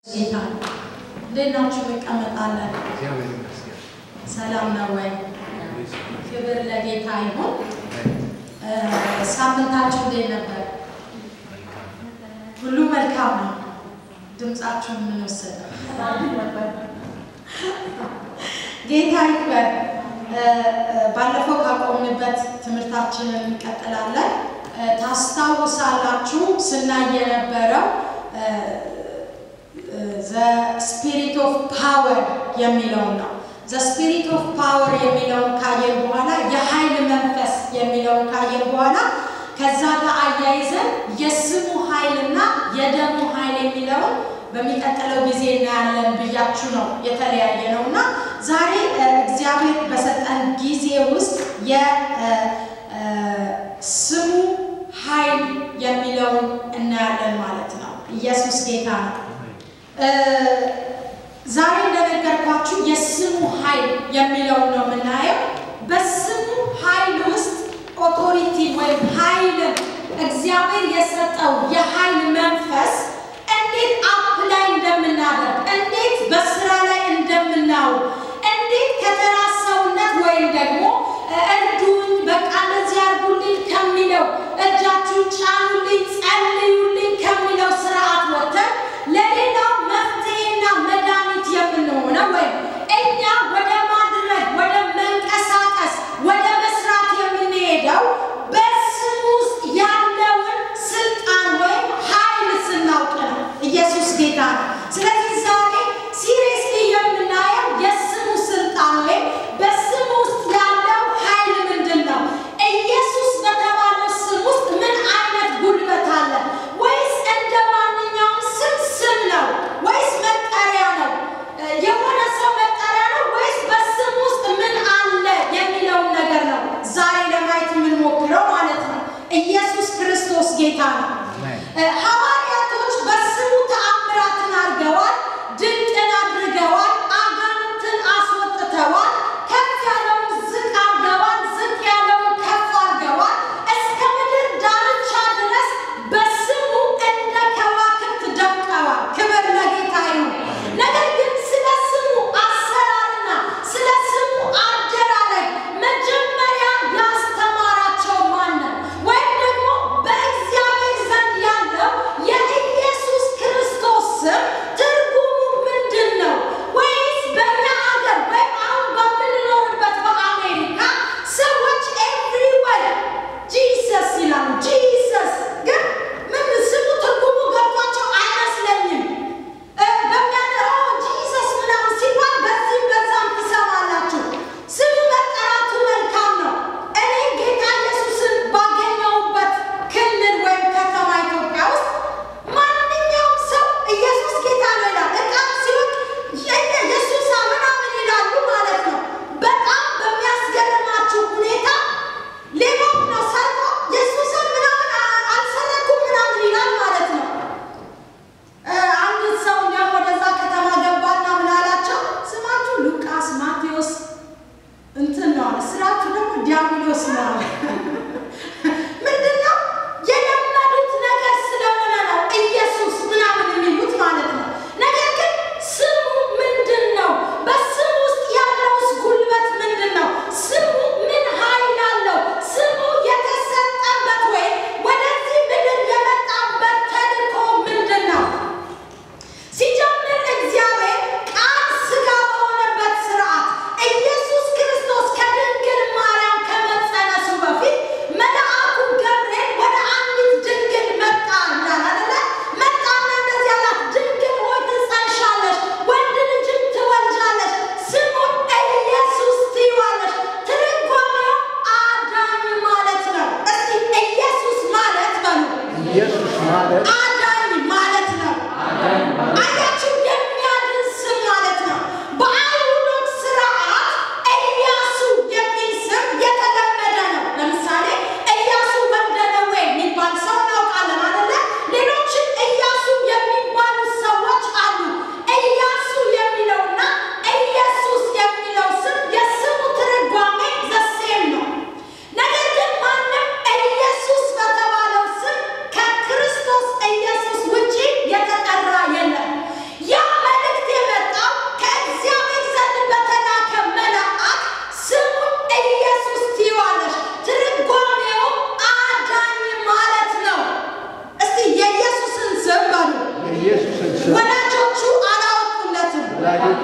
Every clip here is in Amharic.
ጌታ እንዴት ናችሁ? እንቀመጣለን። እግዚአብሔር ይመስገን። ሰላም ነው ወይ? ክብር ለጌታ ይሁን። ሳምንታችሁ እንዴት ነበር? ሁሉ መልካም ነው። ድምፃችሁን ምን ወሰደ? ጌታ ይክበር። ባለፈው ካቆምንበት ትምህርታችንን እንቀጥላለን። ታስታውሳላችሁ ስናይ የነበረው ዘ ስፒሪት ኦፍ ፓወር የሚለውን ነው። ዘ ስፒሪት ኦፍ ፓወር የሚለውን ካየን በኋላ የኃይል መንፈስ የሚለውን ካየን በኋላ ከዛ ጋር አያይዘን የስሙ ኃይልና የደሙ ኃይል የሚለውን በሚቀጥለው ጊዜ እናያለን ብያችሁ ነው የተለያየ ነው እና ዛሬ እግዚአብሔር በሰጠን ጊዜ ውስጥ የስሙ ኃይል የሚለውን እናያለን ማለት ነው። ኢየሱስ ጌታ ነው። ዛሬ እንደነገርኳችሁ የስሙ ኃይል የሚለውን ነው የምናየው። በስሙ ኃይል ውስጥ ኦቶሪቲ ወይም ኃይልን እግዚአብሔር የሰጠው የኃይል መንፈስ እንዴት አፕላይ እንደምናደርግ እንዴት በስራ ላይ እንደምናውል እንዴት ከተራ ሰውነት ወይም ደግሞ እርዱኝ፣ በቃ እንደዚህ አድርጉልኝ ከሚለው እጃችሁን ጫኑልኝ፣ ጸልዩልኝ ከሚለው ስርዓት ወጥተን ለሌላው መፍትሄና መድኃኒት የምንሆነው ወይም እኛ ወደ ማድረግ ወደ መንቀሳቀስ ወደ መስራት የምንሄደው በስሙ ውስጥ ያለውን ስልጣን ወይም ኃይል ስናውቅ ነው። ኢየሱስ ጌታ ነው። ስለዚህ ዛሬ ሲሪየስሊ የምናየው የስሙ ስልጣን ወይም በስሙ ውስጥ ያለው ኃይል ምንድን ነው? ኢየሱስ በተባለው ስም ውስጥ ምን አይነት ጉልበት አለ? ወይስ እንደ ማንኛውም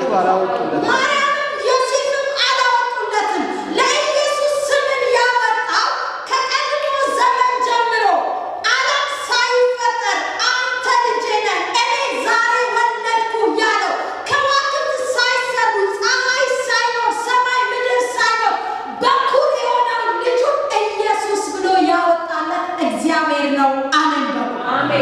አላወጡለትም። ማርያምም ዮሴፍም አላወጡለትም። ለኢየሱስ ስምን ያወጣው ከቀድሞ ዘመን ጀምሮ ዓለም ሳይፈጠር አንተ ልጄ ነህ እኔ ዛሬ ወለድኩ ያለው ከዋክብት ሳይሰሩ ፀሐይ ሳይኖር ሰማይ ምድር ሳይኖር በኩር የሆነው ልጁ ኢየሱስ ብሎ ያወጣለት እግዚአብሔር ነው። አሜን በሉ።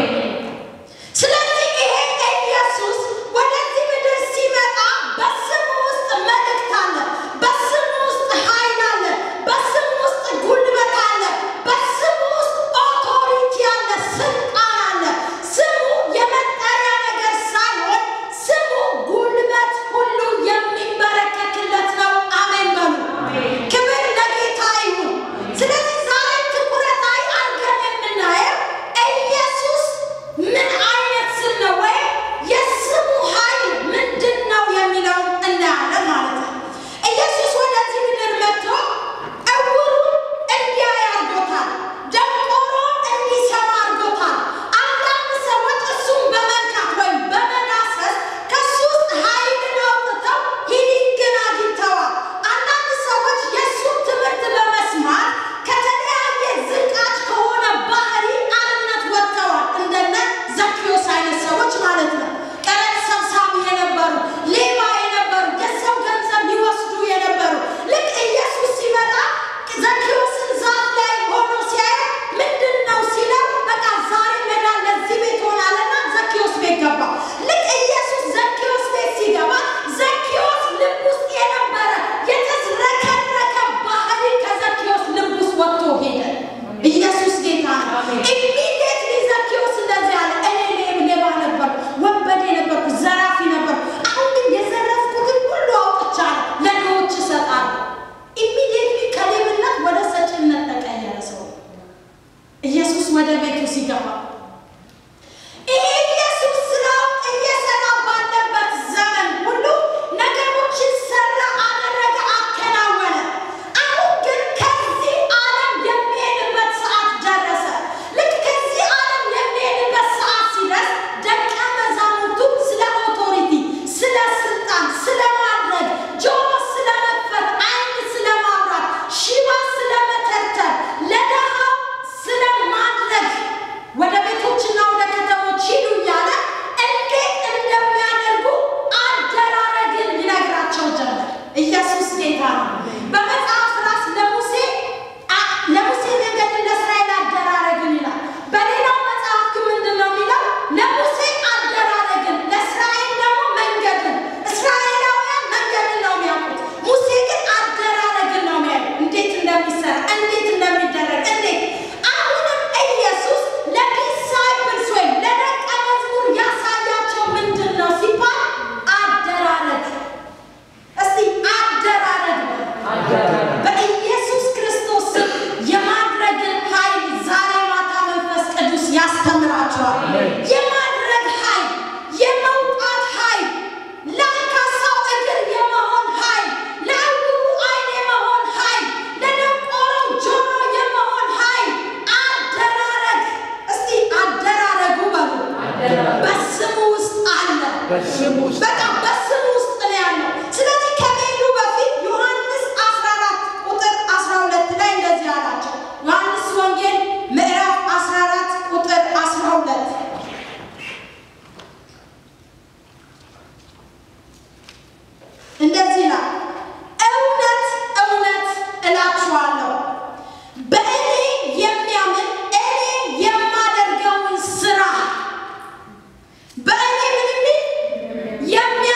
ስለዚህ ይሄ ኢየሱስ ወደዚህ ምድር ሲመጣ በስሙ ውስጥ መልእክት አለ፣ በስሙ ውስጥ ኃይል አለ፣ በስሙ ውስጥ ጉልበት አለ፣ በስሙ ውስጥ ኦቶሪቲ አለ፣ ስልጣን አለ። ስሙ የመጠሪያ ነገር ሳይሆን ስሙ ጉልበት ሁሉ የሚንበረከክለት ነው። አሜን በሉ። ክብር ለጌታ ይሁን። ስለዚህ ዛሬ ትኩረት ላይ አድርገን የምናየው ኢየሱስ ምን አይነት ስም ነው ወይም የስሙ ኃይል ምንድን ነው የሚለውን እናያለን ማለት ነው። ኢየሱስ ወደዚህ ምድር መጥቶ ዕውሩን እንዲያይ አድርጎታል። ደንቆሮውን እንዲሰማ አድርጎታል። አንዳንድ ሰዎች እሱን በመንካት ወይም በመዳሰስ ከሱ ውስጥ ኃይልን አውጥተው ሂሊንግን አግኝተዋል። አንዳንድ ሰዎች የእሱን ትምህርት በመስማት ከተለያየ ዝቃጭ ከሆነ ባህሪ አርነት ወጥተዋል። እንደነ ዘኪዮስ አይነት ሰዎች ማለት ነው። ቀረጥ ሰብሳቢ የነበሩ፣ ሌባ የነበሩ፣ የሰው ገንዘብ ሊወስዱ የነበሩ ልክ ኢየሱስ ሲመጣ ዘኪዮስን ዛፍ ላይ ሆኖ ሲያዩ ምንድን ነው ሲለው በቃ ዛሬ መዳን ለዚህ ቤት ሆናለና ዘኪዮስ ቤት ገባ። ልክ ኢየሱስ ዘኪዮስ ቤት ሲገባ ዘኪዮስ ልብ ውስጥ የነበረ የተዝረከረከ ባህሪ ከዘኪዮስ ልብ ውስጥ ወጥቶ ሄደ። ኢየሱስ ጌታ ነው። ኢሚዲየትሊ ዘኪዮስ እንደዚህ አለ፣ እኔ ሌብ ሌባ ነበርኩ፣ ወንበዴ ነበርኩ፣ ዘራፊ ነበርኩ። አሁን ግን የዘረፍኩትን ሁሉ አውጥቻለሁ፣ ለድሆች እሰጣለሁ። ኢሚዲየትሊ ከሌብነት ወደ ሰጪነት ተቀየረ ሰው ኢየሱስ ወደ ቤቱ ሲገባ ይሄ ኢየሱስ ስራውን እየሰራ ባለበት ዘመን ሁሉ ነገሮችን ሰራ፣ አደረገ፣ አከናወነ። አሁን ግን ከዚህ ዓለም የሚሄድበት ሰዓት ደረሰ። ልክ ከዚህ ዓለም የሚሄድበት ሰዓት ሲደርስ ደቀ መዛሙርቱ ስለ ኦቶሪቲ፣ ስለ ስልጣን፣ ስለ ማድረግ፣ ጆሮ ስለ መክፈት፣ ዓይን ስለ ማብራት፣ ሽባ ስለ መተርተር፣ ለድሃው ስለ ማድረግ ወደ ቤቶችና ወደ ከተሞች ሂዱ እያለ እንዴት እንደሚያደርጉ አደራረግን ይነግራቸው ጀመር። ኢየሱስ ጌታ ነው። በመጽሐፍ ራስ ለሙሴ አ- ለሙሴ መንገድን ለእስራኤል አደራረግን ይላል። በሌላው መጽሐፍ ግን ምንድን ነው የሚለው? ለሙሴ አደራረግን፣ ለእስራኤል ደግሞ መንገድን። እስራኤላውያን መንገድን ነው የሚያውቁት፣ ሙሴ ግን አደራረግን ነው የሚያውቁት። እንዴት እንደሚሰራ እንዴት እንደሚደረግ እንዴት አሁንም ኢየሱስ ለዲሳይፕልስ ወይም ለደቀ መዝሙር ያሳያቸው ምንድን ነው ሲባል አደራረግ። እስቲ አደራረግ ነው። በኢየሱስ ክርስቶስ ስም የማድረግን ኃይል ዛሬ ማታ መንፈስ ቅዱስ ያስተምራቸዋል። የማድረግ ኃይል፣ የመውጣት ኃይል፣ ለአንካሳው እግር የመሆን ኃይል፣ ለዕውሩ ዓይን የመሆን ኃይል፣ ለደንቆሮው ጆሮ የመሆን ኃይል፣ አደራረግ። እስቲ አደራረጉ በሉ በስሙ ውስጥ አለ። በስሙ ውስጥ በቃ በስሙ ውስጥ ነው ያለው። ስለዚህ ከመሄዱ በፊት ዮሐንስ 14 ቁጥር 12 ላይ እንደዚህ አላቸው። ዮሐንስ ወንጌል ምዕራፍ 14 ቁጥር 12 እንደዚህ ይላል፣ እውነት እውነት እላችኋለሁ በእኔ የሚያምን እኔ የማደርገውን ስራ በእኔ ምን የሚል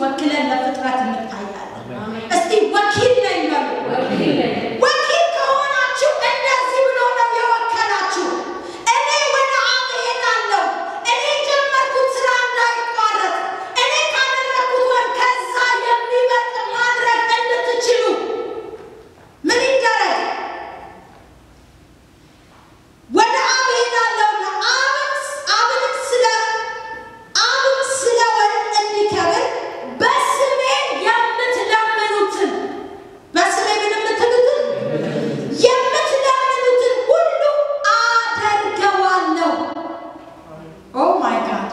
ወክለን ለፍጥረት እንታያለን። እስቲ ወኪል ነኝ በሉ። ወኪል ከሆናችሁ እንደዚህ ብሎ ነው የወከላችሁ። እኔ ወደ አብ እሄዳለሁ። እኔ የጀመርኩት ስራ እንዳይቋረጥ፣ እኔ ካደረግኩት ወር ከዛ የሚበልጥ ማድረግ እንድትችሉ ምን ይደረግ? ወደ አብ እሄዳለሁና አብንም ስለ አብም ስለ ወልድ እንዲከብር በስሜ የምትለምኑትን በስሜ ምን የምትሉትን የምትለምኑትን ሁሉ አደርገዋለሁ። ኦ ማይ ጋድ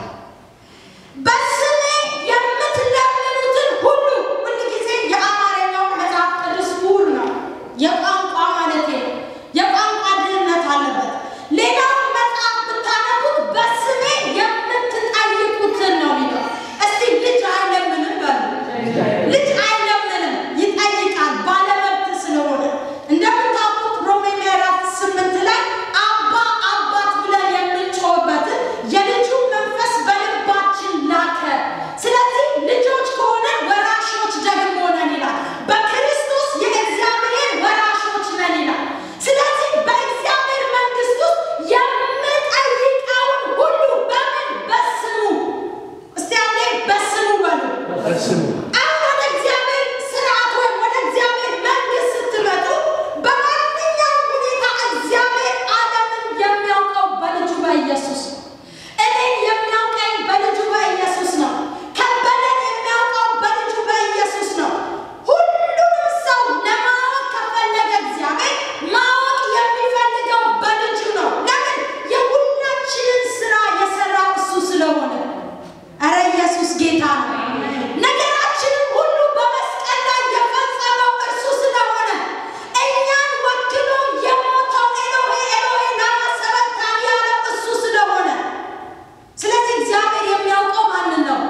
በስሜ የምትለምኑትን ሁሉ ሁል ጊዜ የአማርኛው መጽሐፍ ቅዱስ ምሁር ነው። የቋንቋ ማለት ነው። የቋንቋ ድህነት አለበት። ሌላውን መጽሐፍ ብታነቡት በስሜ የምትጠይቁትን ነው የሚለው። እስቲ ልጅ አይለምንም በሉ። ልጅ አይለምንም፣ ይጠይቃል ባለመብት ስለሆነ። እንደምታውቁት ሮሜ ምዕራፍ ስምንት ላይ አባ አባት ብለን የምንጮህበትን የልጁ መንፈስ በልባችን ላከ። ስለዚህ ልጆች ከሆነ ወራሾች ደግሞ ነን ይላል። በክርስቶስ የእግዚአብሔር ወራሾች ነን ይላል። ስለዚህ በእግዚአብሔር መንግሥት ውስጥ የምጠይቀውን ሁሉ በምን በስሙ እስቲ አንዴ በስሙ በሉ። አሁን ወደ እግዚአብሔር ስርዓት ወይም ወደ እግዚአብሔር መንግሥት ስትመጡ በማንኛውም ሁኔታ እግዚአብሔር ዓለምን የሚያውቀው በልጁ በኢየሱስ ነው። እኔን የሚያውቀኝ በልጁ በኢየሱስ ነው። ከበደን የሚያውቀው በልጁ በኢየሱስ ነው። ሁሉንም ሰው ለማወቅ ከፈለገ እግዚአብሔር ማወቅ የሚፈልገው በልጁ ነው። ለምን? የሁላችንን ስራ የሰራው እሱ ስለሆነ። እረ ኢየሱስ ጌታ ነው። ነገራችንን ሁሉ በመስቀል ላይ የፈጸመው እርሱ ስለሆነ እኛን ወክሎ የሞተው ኤሎሄ ኤሎሄ ላማ ሰበቅታኒ ያለው እሱ ስለሆነ ስለዚህ እግዚአብሔር የሚያውቀው ማንን ነው?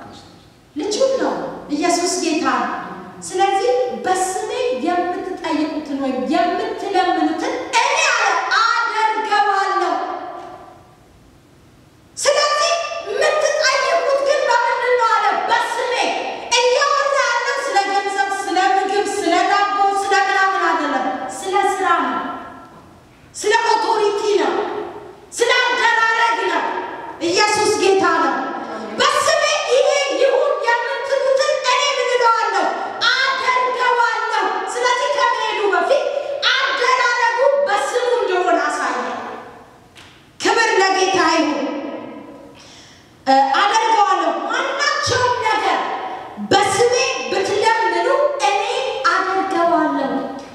ልጁን ነው። ኢየሱስ ጌታ ነው። ስለዚህ በስሜ የምትጠይቁትን ወይም የምትለምኑትን እኔ አለ አደርገዋለሁ። ስለዚህ የምትጠይቁት ግን በምንድን ነው አለ? በስሜ እያወራ ያለው ስለ ገንዘብ፣ ስለ ምግብ፣ ስለ ዳቦ፣ ስለ ምናምን አይደለም። ስለ ስራ ነው። ስለ ኦቶሪቲ ነው። ስለ አደራረግ ነው። ኢየሱስ ጌታ ነው። በስሜ ይሄ ይሁን የምትሉትን እኔ ምን እለዋለሁ? አደርገዋለሁ። ስለዚህ ከመሄዱ በፊት አደራረጉ በስሙ እንደሆነ አሳየ። ክብር ለጌታ ይሁን። እ አደርገዋለሁ ማናቸውም ነገር በስሜ ብትለምኑ እኔ አደርገዋለሁ።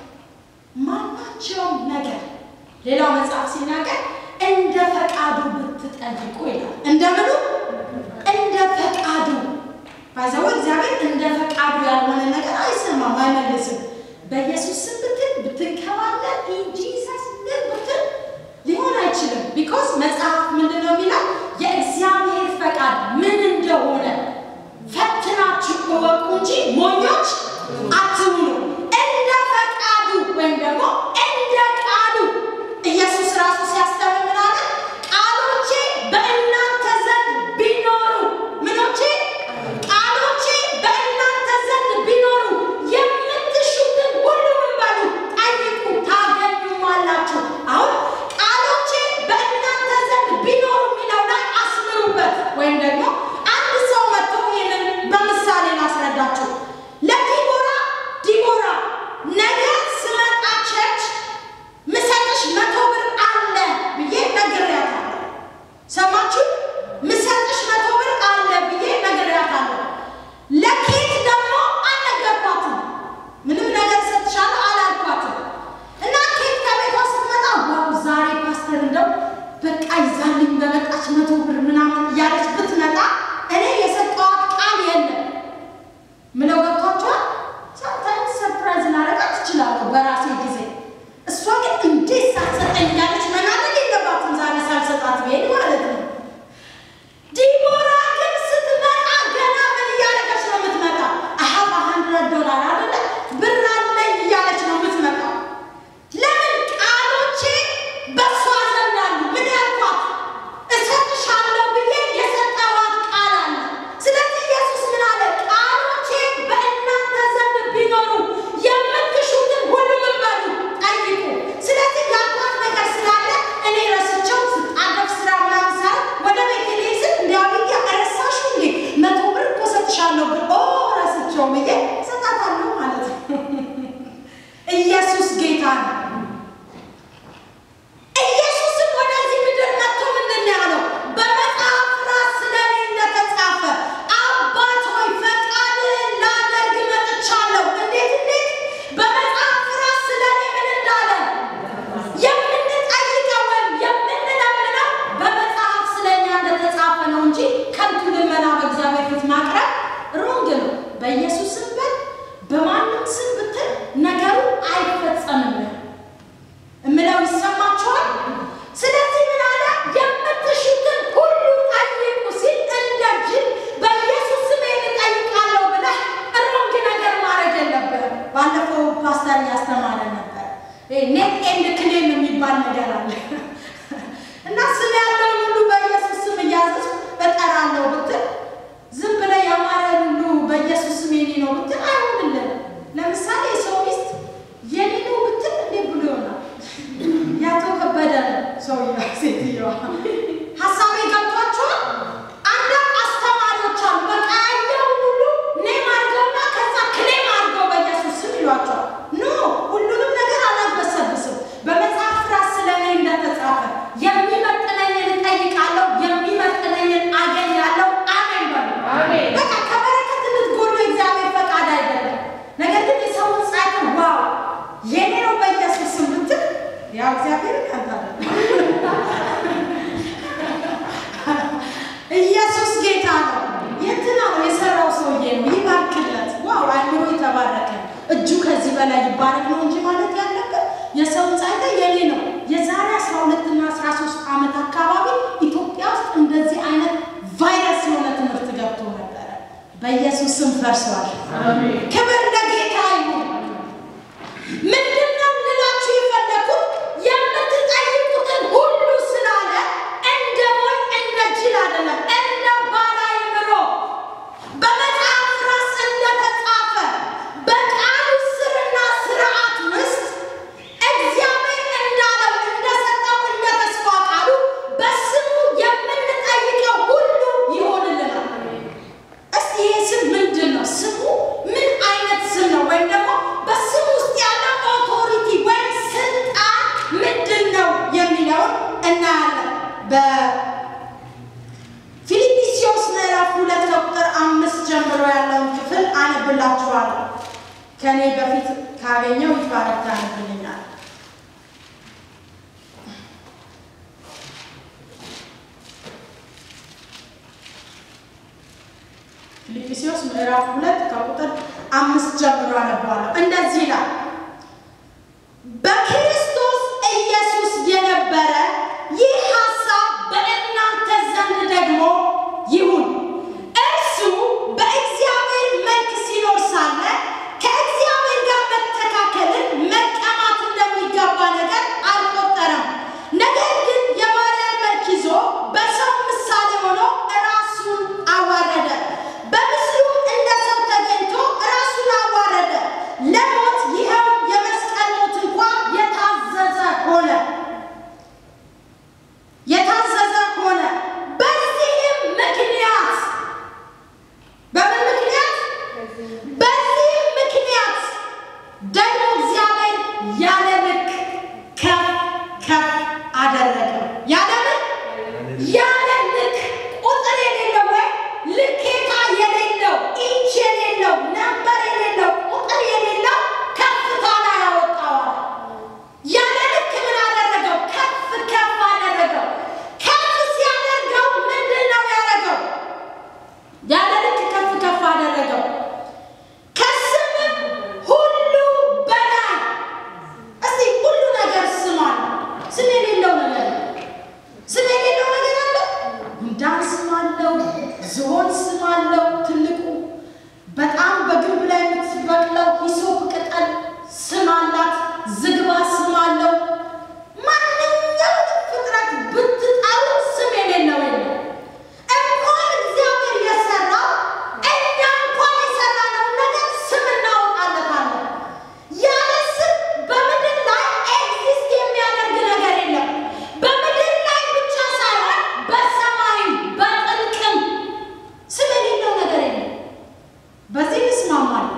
ማናቸውም ነገር ሌላው መጽሐፍ ሲናገር እንደ ፈቃዱ ብትጠይቁ ይላል። እንደምኑ እንደ ፈቃዱ ባይዘው እግዚአብሔር እንደ ፈቃዱ ያልሆነ ነገር አይሰማም፣ አይመልስም። በኢየሱስ ስም ብትል ብትንከባለን ኢንጂሰስ ምን ብትል ሊሆን አይችልም። ቢኮዝ መጽሐፍ ምንድን ነው የሚለው የእግዚአብሔር ፈቃድ ምን እንደሆነ ፈትናችሁ እወቁ እንጂ ሞኞች አትሁኑ። እንደ ፈቃዱ ወይም ደግሞ እንደ ቃሉ ኢየሱስ ራሱ ሲያስተምር ምን አለ? ቃሎቼ በእናንተ ዘንድ ቢኖሩ ምኖቼ ቃሎቼ በእናንተ ዘንድ ቢኖሩ የምትሹትን ሁሉ ምን በሉ ጠይቁ ታገኙማላችሁ። አሁን ቃሎቼ በእናንተ ዘንድ ቢኖሩ የሚለው ላይ አስምሩበት። ወይም ደግሞ አንድ ሰው መጥቶ ይህንን በምሳሌ ላስረዳችሁ። ለዲቦራ ዲቦራ ነገ ስመጣ ቸርች ምሰጥሽ መቶ ብር አለ ብዬ ነግሬያታለሁ። ሰማችሁ? ምሰጥሽ መቶ ብር አለ ብዬ ነግሬያታለሁ። ለኬት ደግሞ አልነገርኳትም። ምንም ነገር ሰጥሻለሁ አላልኳትም። እና ኬት ከቤቷ ስትመጣ ዋው ዛሬ ፓስተር እንደው በቃ ይዛልኝ በመጣች መቶ ብር ምናምን እያለች ብትመጣ ብዬ እሰጣታለሁ ማለት ነው። ኢየሱስ ጌታ ነው። ኢየሱስም ወደዚህ ምድር መጥቶ ምንድን ነው ያለው? በመጽሐፍ ራስ ስለ እኔ እንደተጻፈ አባት ሆይ ፈቃድህን ላደርግ መጥቻለሁ። እንዴት እንዴት? በመጽሐፍ ራስ ስለ እኔ ምን እንዳለ የምንጠይቀው ወይም የምንለምነው በመጽሐፍ ስለ እኛ እንደተጻፈ ነው እንጂ ከንቱ ልመና በእግዚአብሔር ፊት ማቅረብ ሮንግ ነው። በኢየሱስ ስም በል በማንም ስም ብትል ነገሩ አይፈጸምም እምለው ይሰማችኋል። ስለዚህ ምን አለ? የምትሹትን ሁሉ ጠይቁ ሲል እንደ ጅል በኢየሱስ ስም ይህን እጠይቃለሁ ብለህ ሮንግ ነገር ማድረግ የለብህም። ባለፈው ፓስተር እያስተማረ ነበር። ኔት ኤንድ ክሌም የሚባል ነገር አለ እና ስም ያለውን ሁሉ በኢየሱስ ስም እያዘዝኩ እጠራለሁ ብትል ዝም ብለህ ያማረን ሁሉ በኢየሱስ ስም የኔ ነው ብትል አይሆንልንም። ለምሳሌ የሰው ሚስት የኔ ነው ብትል እንዴት ብሎ ይሆናል? ያቶ ከበደ ነው ሰውየው፣ ሴትዮዋ ሀሳቤ ገብቷቸዋል። አንዳንድ አስተማሪዎች አሉ በቃ ያየውን ሁሉ ኔም አድርገውና ከዛ ክሌም አድርገው በኢየሱስ ስም ይሏቸዋል። ኖ ሁሉንም ነገር አላግበሰብስም። በመጽሐፍ ራስ ስለ እኔ እንደተጻፈ የሚመጥነኝን እጠይቃለሁ፣ የሚመጥነኝን አገኛለሁ። አሜን በሉ። በቃ ከበረከት እንድትጎሉ የእግዚአብሔር ፈቃድ አይደለም። ነገር ግን የሰውን ጻድቅ ዋው የኔ ነው በኢየሱስ ስም ብትል ያው እግዚአብሔር ያንታለ ኢየሱስ ጌታ ነው። የትና ነው የሰራው ሰውዬ ነው። ይባርክለት። ዋው አይምሮ የተባረከ እጁ ከዚህ በላይ ይባረክ ነው እንጂ ማለት ያለበት የሰውን ጻድቅ የኔ ነው። የዛሬ 12 እና 13 ዓመት አካባቢ ኢትዮጵያ ውስጥ እንደዚህ አይነት ቫይረስ የሆነ ትምህርት ገብቶ ነበረ። በኢየሱስ ስም ፈርሷል። ክብር ለጌታ ይሁን። ምንድን ነው ልላችሁ የፈለኩት የምትጠይቁትን ሁሉ ስላለ እንደ ሞኝ እንደ ጅል አይደለም፣ እንደ ባለ አእምሮ በመጽሐፍ ራስ እንደተጻፈ በቃሉ ስርና ስርዓት ውስጥ እግዚአብሔር እንዳለው እንደሰጠው እንደ ተስፋ ቃሉ በስሙ የምንጠይቀው ሁሉ ይሆንልናል። እስቲ ይህ ስም ምንድን ነው? ስሙ ምን አይነት ስም ነው? ወይም ደግሞ በስም ውስጥ ያለው ኦቶሪቲ ወይም ስልጣን ምንድን ነው የሚለውን እናያለን። በፊልጵስዩስ ምዕራፍ ሁለት ከቁጥር አምስት ጀምሮ ያለውን ክፍል አነብላችኋለሁ። ከኔ በፊት ካገኘው ይትባረክ ታነብልኛል። ፊልጵስዩስ ምዕራፍ ሁለት ከቁጥር አምስት ጀምሮ አነባለሁ። እንደዚህ ይላል፣ በክርስቶስ ኢየሱስ የነበረ ይህ ሐሳብ በእናንተ ዘንድ ደግሞ ይሁን። እርሱ በእግዚአብሔር መልክ ሲኖር ሳለ ከእግዚአብሔር ጋር መተካከልን መቀማት እንደሚገባ ነገር አልቆጠረም። ነገር ግን የባሪያን መልክ ይዞ በሰው ምሳሌ ሆኖ ራሱን አዋረደ። በምስሉ እንደ ሰው ተገኝቶ ራሱን አዋረደ፣ ለሞት ይኸው የመስቀል ሞት እንኳ የታዘዘ ሆነ የታዘዘ ሆነ። በዚህም ምክንያት በምን ምክንያት? በዚህም ምክንያት ደግሞ እግዚአብሔር ያለ ልክ ከፍ ከፍ አደረገው። ያለ ልክ ያለ ልክ ቁጥር የሌለው ወይ ልኬታ የሌለው ኢንች የሌለው ነበር የሌለው ቁጥር የሌለው ከፍታ ላይ ያወጣዋል። ያለ ልክ ምን አደረገው? ከፍ ከፍ አደረገው። ከፍ ሲያደርገው ምንድን ነው ያደረገው? ያለ ልክ ከፍ ከፍ አደረገው። ከስምም ሁሉ በላይ እስቲ ሁሉ ነገር ስም አለው። ስም የሌለው ነገር ስም የሌለው ነገር አለ። ጉንዳን ስም አለው። ዝሆን ስም አለው። ትልቁ በጣም በግንብ ላይ የምትበቅለው ሂሶፕ ቅጠል ስም አላት። ዝግባ ስም አለው። ማንኛውም ፍጥረት ብትጠሩ ስም የሌለው የለም። እንኳን እግዚአብሔር የሰራው እኛ እንኳን የሰራነውን ነገር ስም እናወጣለታለን። ያለ ስም በምድር ላይ ኤግዚስት የሚያደርግ ነገር የለም። በምድር ላይ ብቻ ሳይሆን በሰማይም በጥልቅም ስም የሌለው ነገር የለም። በዚህ እንስማማለን።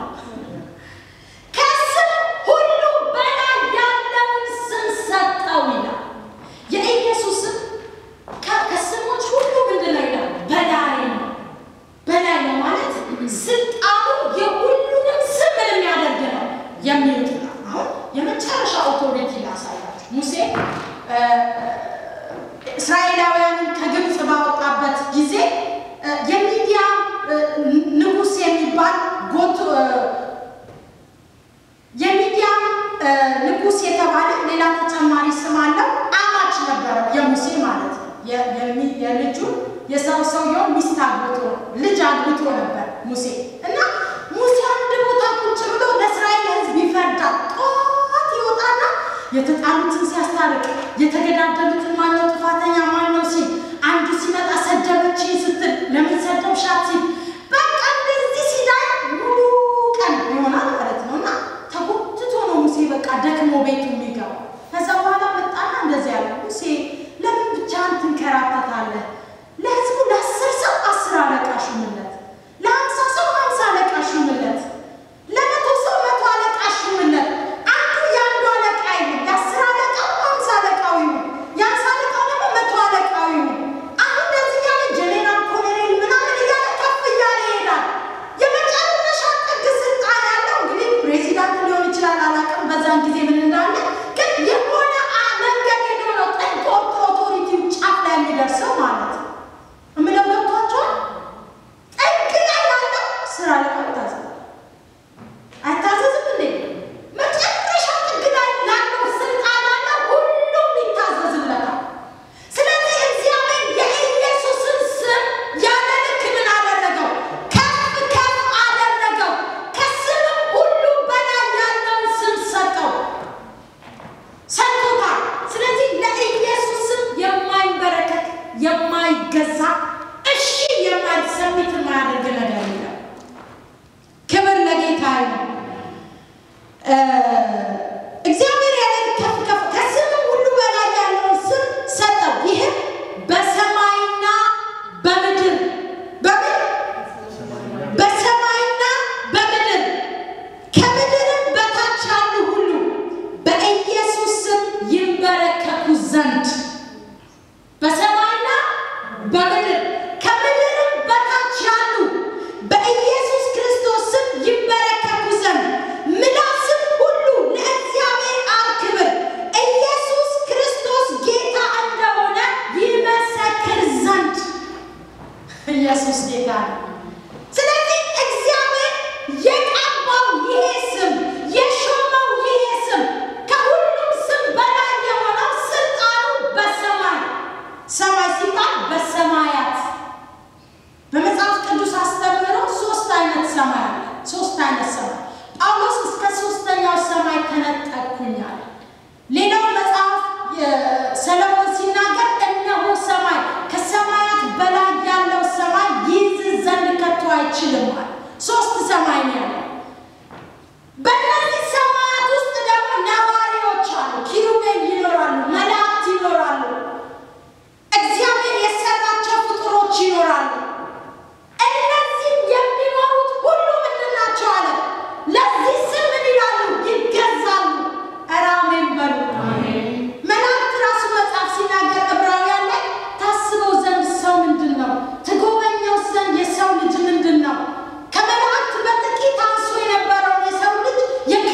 ሚስት አግብቶ ልጅ አግብቶ ነበር ሙሴ እና ሙሴ አንድ ቦታ ቁጭ ብሎ ለእስራኤል ሕዝብ ይፈርዳል። ጠዋት ይወጣና የተጣሉትን ሲያስታርቅ የተገዳደሉትን ማነው ጥፋተኛ ማነው ሲል አንዱ ሲመጣ ሰደበችኝ ስትል ለምን ሰደብሻት ሲል በቃ እንደዚህ ሲዳይ ሙሉ ቀን ይሆናል ማለት ነው እና ተጎትቶ ነው ሙሴ በቃ ደክሞ ቤቱ የሚገባው። ከዛ በኋላ መጣና እንደዚህ ያለ ሙሴ ለምን ብቻህን ትንከራተታለህ? ለህዝቡ ለአስር ሰው አስር አለቃ ሹምለት፣ ለሀምሳ ሰው ሀምሳ አለቃ ሹምለት፣ ለመቶ ሰው መቶ አለቃ ሹምለት። አንዱ የአንዱ አለቃ ይሁን፣ የአስር አለቃው ሀምሳ አለቃው ይሁን፣ የሀምሳ አለቃው ደግሞ መቶ አለቃው ይሁን። አሁን እንደዚህ እያለ ጀኔራል ኮሎኔል ምናምን እያለ ከፍ እያለ ይሄዳል። የመጨረሻ ጥግ ስልጣን ያለው እንግዲህ ፕሬዚዳንት ሊሆን ይችላል፣ አላውቅም በዛን ጊዜ ምን እንዳለ ግን የሆነ አ- መንገድ ሄዶ ነው ጥግ ወጥቶ ኦቶሪቲው ጫፍ ላይ የሚደርሰው ማለት ነው። እምለው ገብቷቸዋል። ጥግ ላይ ያለው ስራ አለቃው ይታዘዛል። አይታዘዝም እንዴ? መጨረሻ ጥግ ላይ ላለው ስልጣን ያለው ሁሉም ይታዘዝለታል። ስለዚህ እግዚአብሔር የኢየሱስን ስም ያለ ልክ ምን አደረገው? ከፍ ከፍ አደረገው። ከስምም ሁሉ በላይ ያለውን ስም ሰጠው ሰጥቶታል። ስለዚህ ለኢየሱስ ስም የማይንበረከክ የማይገዛ እሺ የማይሰሚት የማያደርግ ነገር የለም። ክብር ለጌታ ነው። እግዚአብሔር ያለ ከፍ ከፍ ከስምም ሁሉ በላይ ያለውን ስም ሰጠው። ይህም በሰማይና በምድር በምን በሰማይና በምድር ከምድርም በታች ያሉ ሁሉ በኢየሱስ ስም ይንበረከኩ ዘንድ በሰማይና በምድር ከምድርም በታች ያሉ በኢየሱስ ክርስቶስ ስም ይንበረከኩ ዘንድ ምላስም ሁሉ ለእግዚአብሔር አብ ክብር ኢየሱስ ክርስቶስ ጌታ እንደሆነ ይመሰክር ዘንድ ኢየሱስ ጌታ ነው። ስለዚህ እግዚአብሔር የቀባው ይሄ ስም የሾመው ይሄ ስም ከሁሉም ስም በላይ የሆነው ስልጣኑ በሰማይ ሰማይ ሲባል በሰማያት በመጽሐፍ ቅዱስ አስተምህሮ ሶስት አይነት ሰማይ አለ። ሶስት አይነት ሰማይ ጳውሎስ እስከ ሶስተኛው ሰማይ ተነጠቅኩኛል። ሌላው መጽሐፍ ሰለሞን ሲናገር እነሆ ሰማይ ከሰማያት በላይ ያለው ሰማይ ይይዝ ዘንድ ከቶ አይችልም አለ። ሶስት ሰማይ ነው ያለው። በእነዚህ ሰማያት ውስጥ ደግሞ ነዋሪዎች አሉ። ኪሩቤል ይኖራሉ፣ መላእክት ይኖራሉ፣ እግዚአብሔር የሰራቸው ፍጡሮች ይኖራሉ። እነዚህ የሚኖሩት ሁሉ ምንድን ናቸው አለ? ለዚህ ስም ምን ይላሉ? ይገዛሉ። ኧረ አሜን በሉ። መላእክት ራሱ መጽሐፍ ሲናገር ዕብራውያን ላይ ታስበው ዘንድ ሰው ምንድን ነው? ትጎበኘው ዘንድ የሰው ልጅ ምንድን ነው? ከመላእክት በጥቂት አንሶ የነበረውን የሰው ልጅ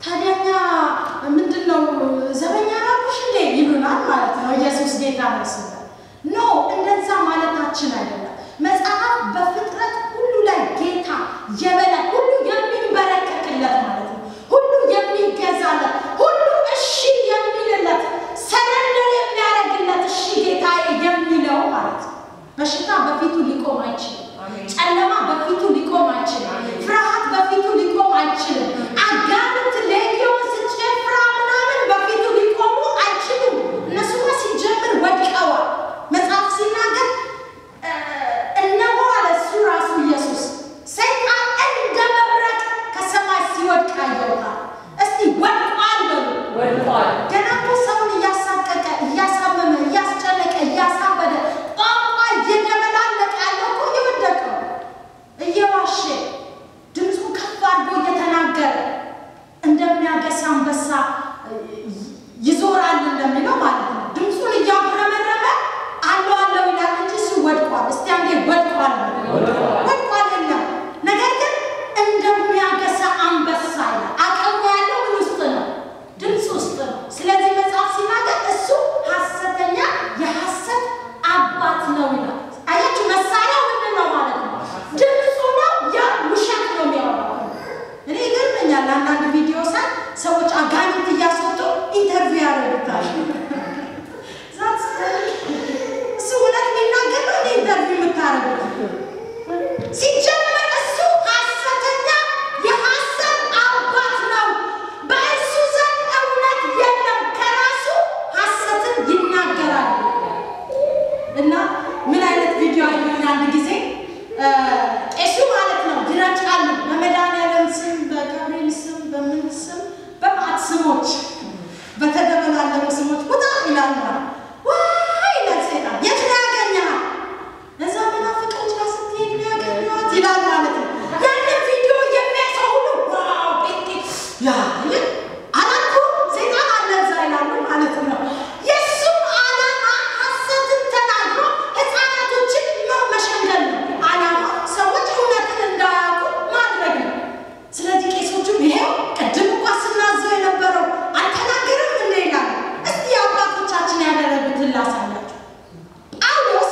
ታዲያኛ ምንድን ነው ዘበኛ ናቁሽ እንዴ ይሉናል ማለት ነው። ኢየሱስ ጌታ ነው ስለ ኖ እንደዛ ማለታችን አይደለም። መጽሐፍ በፍጥረት ሁሉ ላይ ጌታ የበላይ ሁሉ የሚንበረከክለት ማለት ነው። ሁሉ የሚገዛለት ሁሉ እሺ የሚልለት ሰረንደር የሚያደርግለት እሺ ጌታ የሚለው ማለት ነው። በሽታ በፊቱ ሊቆም አይችልም። ጨለማ በፊቱ ሊቆም አይችልም። ፍርሃት በፊቱ ሊቆም አይችልም። አጋንንት፣ ሌጊዮን፣ ጭፍራ ምናምን በፊቱ ሊቆሙ አይችሉም። እነሱማ ሲጀምር ወድቀዋል። መጽሐፍ ሲናገር እነሆ አለ እሱ ራሱ ኢየሱስ ሰይጣን እንደ መብረቅ ከሰማይ ሲወድቅ አየሁታል። እስቲ ወድቋል በሉ። ወድቋል። ገና እኮ ሰውን እያሳቀቀ እያሳመመ እያስጨነቀ እያሳበደ ቋንቋ እየደበላለቀ ያለው እኮ እየወደቀው እየዋሸ ድምፁ ከፍ አድርጎ እየተናገረ እንደሚያገሳ አንበሳ ይዞራል እንደሚለው ማለት ነው። ድምፁን እያጉረመረመ አለው አለው ይላል እንጂ እሱ ወድቋል። እስቲ አንዴ ወድቋል በሉ። ወድቋል የለም። ነገር ግን እንደሚያገሳ አንበሳ ይላል። አቅሙ ያለው ምን ውስጥ ነው? ድምፅ ውስጥ ነው። ስለዚህ መጽሐፍ ሲናገር እሱ ሐሰተኛ የሐሰት አባት ነው ይላል። አያችሁ፣ መሳሪያው ምንድን ነው ማለት ነው? ድምፁ ነው። ያ ውሸት ነው የሚያወራው። እኔ ይገርመኛል። አንዳንድ ቪዲዮ ሳይ ሰዎች አጋንንት እያስወጡ ኢንተርቪው ያደርጉታል። እሱ እውነት የሚናገር ነው እንደ ኢንተርቪው የምታደርጉት ሲጀመር እሱ ሐሰተኛ የሐሰት አባት ነው። በእሱ ዘንድ እውነት የለም። ከራሱ ሐሰትን ይናገራል። እና ምን አይነት ቪዲዮ አየሁኝ አንድ ጊዜ ቄሱ ማለት ነው ይረጫሉ። በመድኃኒዓለም ስም፣ በገብርኤል ስም፣ በምን ስም፣ በማዕት ስሞች በተደበላለቁ ስሞች ውጣ ይላል። ዋይ ይላል ሰይጣን። የት ነው ያገኘሃል? እዛ መናፍቆች ጋር ስትሄድ ነው ያገኘኋት ይላል ማለት ነው። ያንን ቪዲዮ የሚያይ ሰው ሁሉ ዋው ጴንጤ ያ ይል አላልኩም ሰይጣን አለ እዛ ይላሉ ማለት ነው። የእሱም ዓላማ ሐሰትን ተናግሮ ሕፃናቶችን መሸንገል ነው። ዓላማ ሰዎች እውነትን እንዳያውቁ ማድረግ ነው። ስለዚህ ቄሶቹም ይሄው ቅድም እንኳ ስናዘው የነበረው አልተናገርም እንደ ይላሉ። እስቲ አባቶቻችን ያደረጉትን ላሳያችሁ። ጳውሎስ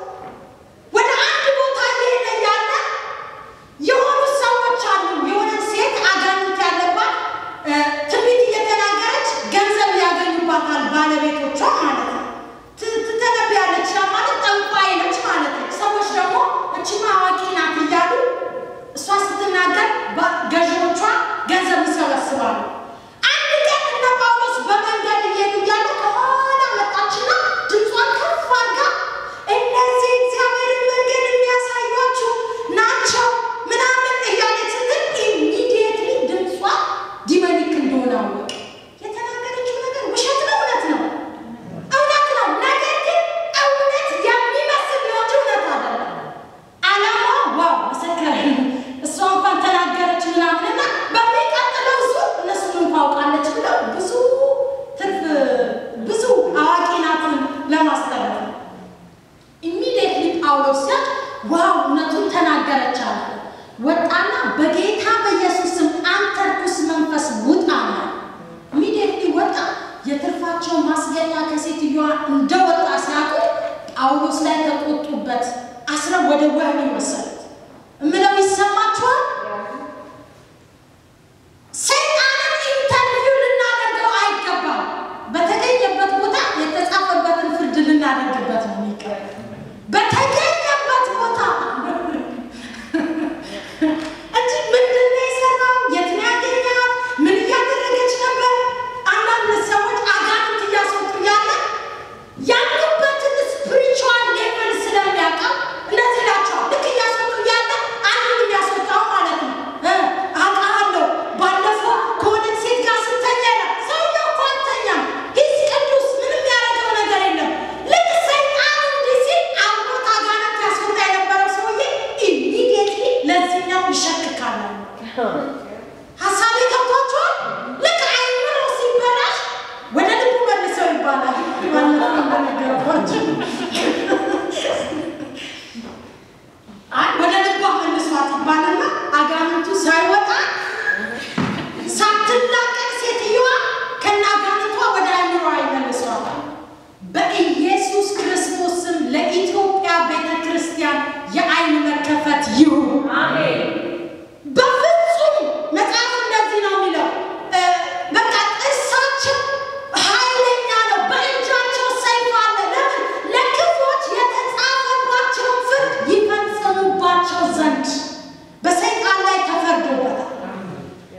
ወደ አንድ ቦታ እየሄደ እያለ የሆኑ ሰዎች አሉ። የሆነ ሴት አጋንንት ያለባት እ ትንቢት እየተናገረች ገንዘብ ያገኙባታል ባለቤቶቿ ማለት ነው። ት- ትተነብያለች። ያ ማለት ጠንቋይ ነች ማለት ነው። ሰዎች ደግሞ እችማ አዋቂ ናት እያሉ እሷ ስትናገር ባ- ገዢዎቿ ገንዘብ ይሰበስባሉ። አንድ ቀን እነ ጳውሎስ በመንገድ እየሄዱ እያለ ከኋላ መጣችና ድምጿን ከፍ አድርጋ እነዚህ እግዚአብሔርን መንገድ የሚያሳዩአችሁ ናቸው ምናምን እያለች ስትል ኢሚዲየትሊ ድምጿ ዲመኒክ እንደሆነ አወቀ። የተናገረችው ነገር ውሸት ነው፣ እውነት ነው፣ እውነት ነው። ነገር ግን እውነት የሚመስል ነው እንጂ እውነት አይደለም። ዓላማዋ ዋው መሰከረ። እሷ እንኳን ተናገረች ምናምንና በሚቀጥለው ዙር እነሱን እንኳ አውቃለች ብለው ብዙ ትርፍ ብዙ አዋቂ ናትን ለማስተረፍ ነው። ኢሚዲየትሊ ጳውሎስ ሲያቅ ዋው እውነቱን ተናገረች አለ። ወጣና በጌታ በኢየሱስ ስም አንተ ርኩስ መንፈስ ውጣ አለ። ኢሚዲየትሊ ወጣ። የትርፋቸው ማስገኛ ከሴትዮዋ እንደወጣ ሲያውቁ ጳውሎስ ላይ ተቆጡበት። አስረው ወደ ወህኒ ወሰዱት። እምለው ይሰማችኋል? ሰይጣንን ኢንተርቪው ልናደርገው አይገባም። በተገኘበት ቦታ የተጻፈበትን ፍርድ ልናደርግበት ነው የሚገባ። በተገኘበት ቦታ እንጂ ምንድን ነው የሰራው? የት ነው ያገኛት? ምን እያደረገች ነበር? አንዳንድ ሰዎች አጋንንት እያስወጡ ያለ ያሉበትን ስፒሪቹዋል ሌቭል ስለሚያውቀው እንደዚህ ይላቸዋል። ልክ እያስወጡ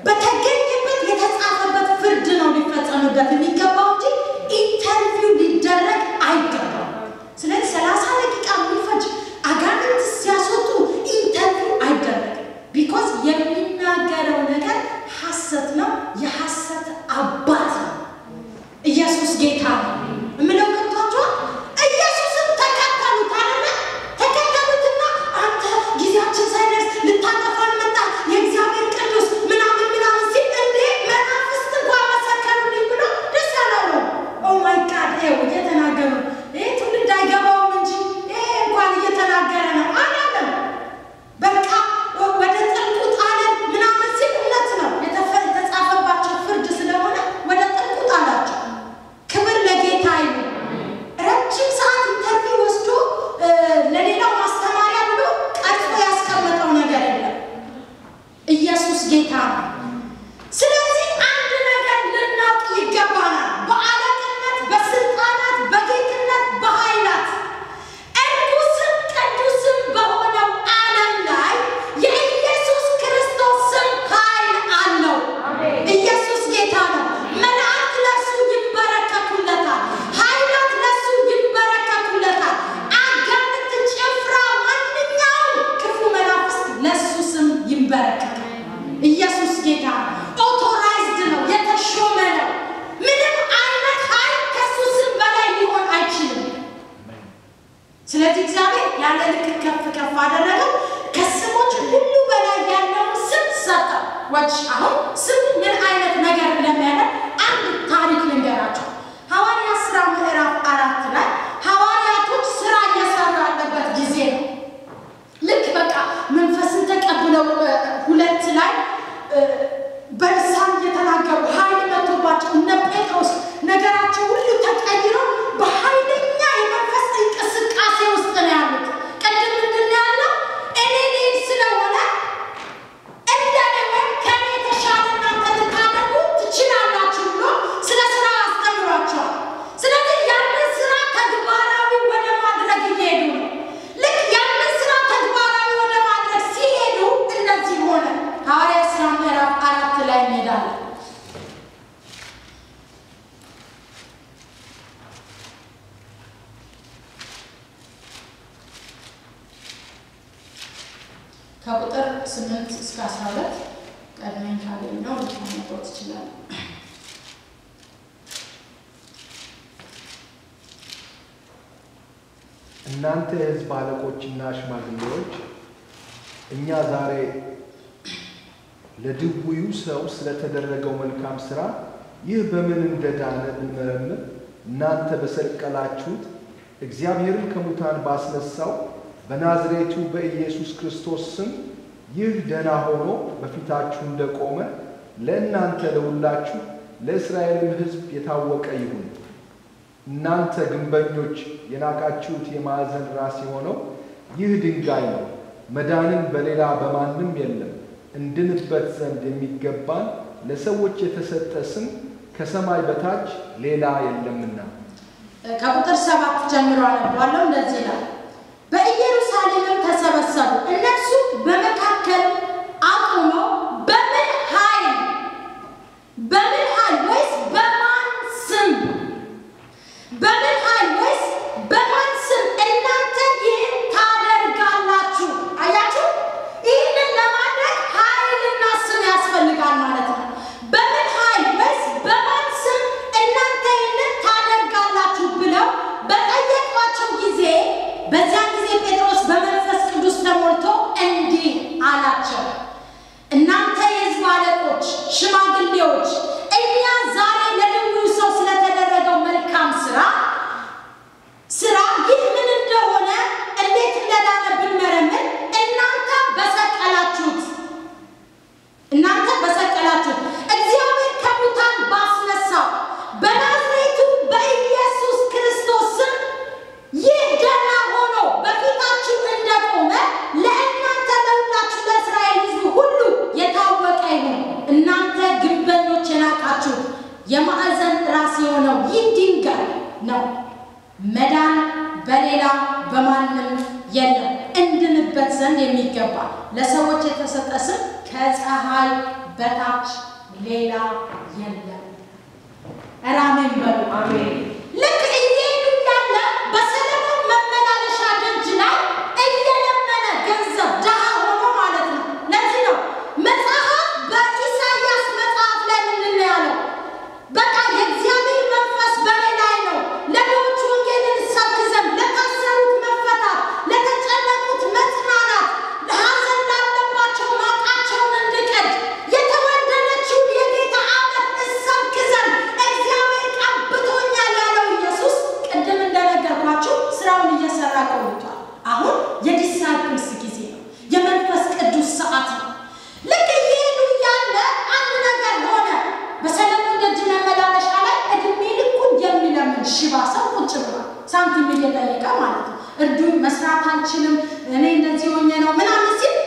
በተገኘበት የተጻፈበት ፍርድ ነው ሊፈጸምበት የሚገባው እንጂ ኢንተርቪው ሊደረግ አይገባም። ስለዚህ ሰላሳ ደቂቃ የሚፈጅ አጋንንት ሲያስወጡ ኢንተርቪው አይደረግም። ቢኮዝ የሚናገረው ነገር ሐሰት ነው፣ የሐሰት አባት ነው። ኢየሱስ ጌታ ነው የምለው ገብቷችኋል? ኢየሱስን ተከተሉት አለ ተከተሉትና አንተ ጊዜያችን ሳይደርስ ልታጠፋን መጣ የእግዚአብሔር ቅዱስ ምናምን ምናምን ሲል እንዴ መናፍስት እንኳን መሰከሩልኝ ብሎ ደስ አላለው። ኦ ማይ ጋድ ይኸው እየተናገሩ ይህ ትውልድ አይገባውም እንጂ ይሄ እንኳን እየተናገረ ነው አላለም። በቃ ወደ ጥልቁ ጣለን ምናምን ሲል እውነት ነው የተፈ- የተጻፈባቸው ፍርድ ስለሆነ ወደ ጥልቁ ጣላቸው። ክብር ለጌታ ይሁን። ረጅም ሰዓት ኢንተርቪው ወስዶ እ፣ ለሌላው ማስተማሪያ ብሎ ቀርጾ ያስቀመጠው ነገር የለም። ኢየሱስ ጌታ ነው። ስለዚህ አንድ ነገር ልናውቅ ይገባናል። በአለቅነት፣ በስልጣናት፣ በጌትነት፣ በኃይላት እርኩስም ቅዱስም በሆነው ዓለም ላይ የኢየሱስ ክርስቶስ ስም ኃይል አለው። ኢየሱስ ጌታ ነው። መላእክት ለእሱ ይንበረከኩለታል። ኃይላት ለእሱ ይንበረከኩለታል። አጋንንት፣ ጭፍራ፣ ማንኛውም ክፉ መናፍስት ለእሱ ስም ይንበረከካል። ኢየሱስ ጌታ ነው። ኦቶራይዝድ ነው፣ የተሾመ ነው። ምንም አይነት ኃይል ከእሱ ስም በላይ ሊሆን አይችልም። ስለዚህ እግዚአብሔር ያለ ልክ ከፍ ከፍ አደረገው። ከስሞች ሁሉ በላይ ያለውን ስም ሰጠው። ወች አሁን ስሙ ምን አይነት ነገር እንደሚያደርግ አንድ ታሪክ ልንገራቸው። ሐዋርያት ሥራ ምዕራፍ አራት ላይ ሐዋርያቶች ስራ እየሰሩ ያለበት ጊዜ ነው። ልክ በቃ መንፈስን ተቀብለው እ፣ ሁለት ላይ እ፣ በልሳን እየተናገሩ ኃይል መጥቶባቸው እነ ጴጥሮስ ነገራቸው ሁሉ ተቀይሮ በኃይለኛ የመንፈስ እንቅስቃሴ ውስጥ ነው ያሉት። ቅድም ምንድን ነው ያለው? እኔ ልሄድ ስለሆነ እንደኔ ወይም ከኔ የተሻለ እናንተ ልታደርጉ ትችላላችሁ ብሎ ስለ ስራ አስተምሯቸዋል። ስለዚህ ያንን ስራ ተግባራዊ ወደ ማድረግ እየሄዱ ነው። ልክ ያንን ስራ ተግባራዊ ወደ ማድረግ ሲሄዱ እንደዚህ ሆነ። ሐዋርያት ሥራ ምዕራፍ አራት ላይ እንሄዳለን። ከቁጥር ስምንት እስከ አስራ ሁለት ቀድመኝ ካገኘው ልታነበው ትችላለህ። እናንተ የሕዝብ አለቆችና ሽማግሌዎች እኛ ዛሬ ለድውዩ ሰው ስለተደረገው መልካም ሥራ ይህ በምን እንደዳነ ብንመረምር እናንተ በሰቀላችሁት እግዚአብሔርን ከሙታን ባስነሳው በናዝሬቱ በኢየሱስ ክርስቶስ ስም ይህ ደህና ሆኖ በፊታችሁ እንደቆመ ለእናንተ ለሁላችሁ ለእስራኤልም ሕዝብ የታወቀ ይሁን። እናንተ ግንበኞች የናቃችሁት የማዕዘን ራስ የሆነው ይህ ድንጋይ ነው። መዳንም በሌላ በማንም የለም። እንድንበት ዘንድ የሚገባን ለሰዎች የተሰጠ ስም ከሰማይ በታች ሌላ የለምና። ከቁጥር ሰባት ጀምሮ አነባለሁ። እንደዚህ ይላል። በኢየሩሳሌምም ተሰበሰቡ። እነርሱ በመካከል አቁመው በምን ኃይል በምን ኃይል ወይስ በማን ስም በምን ኃይል ወይስ በማን ስም እናንተ ይህን ታደርጋላችሁ? አያችሁ፣ ይህንን ለማድረግ ኃይልና ስም ያስፈልጋል ማለት ነው። በምን ኃይል ወይስ በማን ስም እናንተ ይህንን ታደርጋላችሁ ብለው በጠየቋቸው ጊዜ በዚያን ጊዜ ጴጥሮስ በመንፈስ ቅዱስ ተሞልቶ እንዲህ አላቸው፣ እናንተ የሕዝብ አለቆች፣ ሽማግሌዎች እኛ ዛሬ ለድውዩ ሰው ስለተደረገው መልካም ስራ ስራ ይህ ምን እንደሆነ እንዴት እንደዳነ ብንመረምር እናንተ በሰቀላችሁት እናንተ በሰቀላችሁት እግዚአብሔር ከሙታን ባስነሳው በናዝሬቱ በኢየሱስ ክርስቶስ ስም ይህ ደህና ሆኖ በፊታችሁ እንደቆመ ለእናንተ ለሁላችሁ ለእስራኤል ሕዝብ ሁሉ የታወቀ ይሁን። እናንተ ግንበኞች የናቃችሁ የማዕዘን ራስ የሆነው ይህ ድንጋይ ነው። መዳን በሌላ በማንም የለም። እንድንበት ዘንድ የሚገባ ለሰዎች የተሰጠ ስም ከፀሐይ በታች ሌላ የለም። ኧረ አሜን በሉ። ልክ እየሄዱ እያለ በሰለሞን መመላለሻ ደጅ ላይ እየለመነ ገንዘብ ድሃ ሆኖ ማለት ነው። ለዚህ ነው መጽሐፍ በኢሳይያስ መጽሐፍ ላይ ምንድን ነው ያለው? በቃ የእግዚአብሔር መንፈስ በእኔ ላይ ነው፣ ለድሆች ወንጌልን እሰብክ ዘንድ፣ ለታሰሩት መፈታት፣ ለተጨነቁት መጽናናት፣ ሐዘን ላለባቸው ማቃቸውን እንድቀድ፣ የተወደደችውን የጌታ ዓመት እሰብክ ዘንድ እግዚአብሔር ቀብቶኛል ያለው ኢየሱስ ቅድም እንደነገርኳችሁ ስራውን እየሰራ ቆይቷል። አሁን የዲሳይፕልስ ጊዜ ነው። የመንፈስ ቅዱስ ሰዓት ነው። ልክ እየሄዱ እያለ አንድ ነገር ሆነ። በሰለሞን ደጅ መመላለሻ ላይ እድሜ ልኩን የሚለምን ሽባ ሰው ቁጭ ብሏል። ሳንቲም እየጠየቀ ማለት ነው። እርዱኝ፣ መስራት አልችልም፣ እኔ እንደዚህ ሆኜ ነው ምናምን ሲል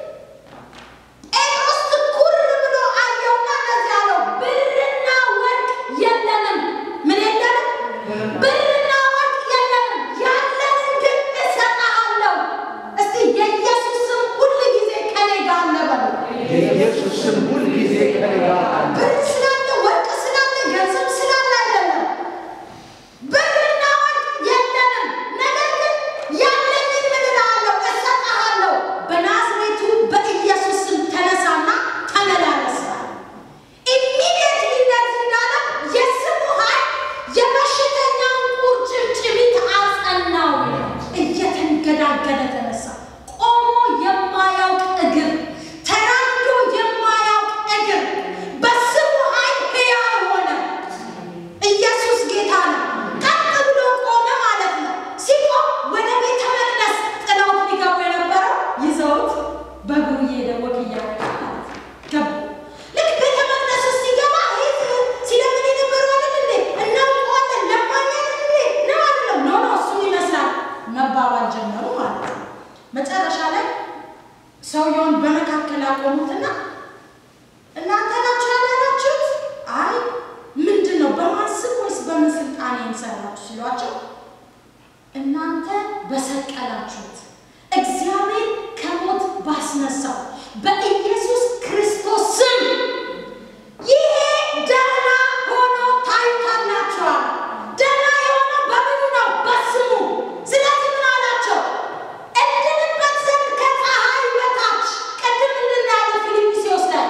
ጴጥሮስ ትኩር ብሎ አየውና እንደዚህ አለው፣ ብርና ወርቅ የለንም። ምን የለንም? ብርና ወርቅ የለንም፣ ያለንን ግን እሰጥሃለሁ። እስቲ የኢየሱስ ስም ሁል ጊዜ ከኔ ጋር አለ በሉ። የኢየሱስ ስም ሁል ጊዜ ከኔ ጋር አለ። ብር ስላለ ወርቅ ስላለ ገንዘብ ስላለ አይደለም። ብርና ወርቅ የለንም፣ ነገር ግን ያለኝን ምን እልሃለሁ? እሰጥሃለሁ። በናዝሬቱ በኢየሱስ ስም ተነሳና ተመላለስ። ኢሚዲየትሊ እንደዚህ እንዳለ የስሙ ኃይል የበሽተኛውን ቁርጭምጭሚት አጸናው። እየተንገዳገደ ተነሳ። ቆሞ የማያውቅ እግር፣ ተራምዶ የማያውቅ እግር በስሙ ኃይል ሕያው ሆነ። ኢየሱስ ጌታ ነው። ቀጥ ብሎ ቆመ ማለት ነው። ሲቆም ወደ ቤተ መቅደስ ጥለውት ሊገቡ የነበረው ይዘውት በእግሩ እየሄደ ወክ እያደረገ ማለት ነው ገቡ። ልክ ቤተ መቅደስ ውስጥ ሲገባ ይህ ሲለምን የነበረው አይደል እንዴ? እናውቀዋለን ለማኝ አይደል እንዴ? ነው አይደለም? ኖ ኖ እሱን ይመስላል መባባል ጀመሩ ማለት ነው። መጨረሻ ላይ ሰውየውን በመካከል አቆሙትና እናንተ ናችሁ ያዳናችሁት? አይ ምንድን ነው በማን ስም ወይስ በምን ስልጣን የምሰራችሁ ሲሏቸው እናንተ በሰቀላችሁት እግዚአብሔር ከሞት ባስነሳው በኢየሱስ ክርስቶስ ስም ይሄ ደህና ሆኖ ታይታላችኋል። ደህና የሆነው በምኑ ነው? በስሙ። ስለዚህ ምን አላቸው? እንድንበት ዘንድ ከፀሐይ በታች ቅድም እንድናያለ ፊልጵስዩስ ላይ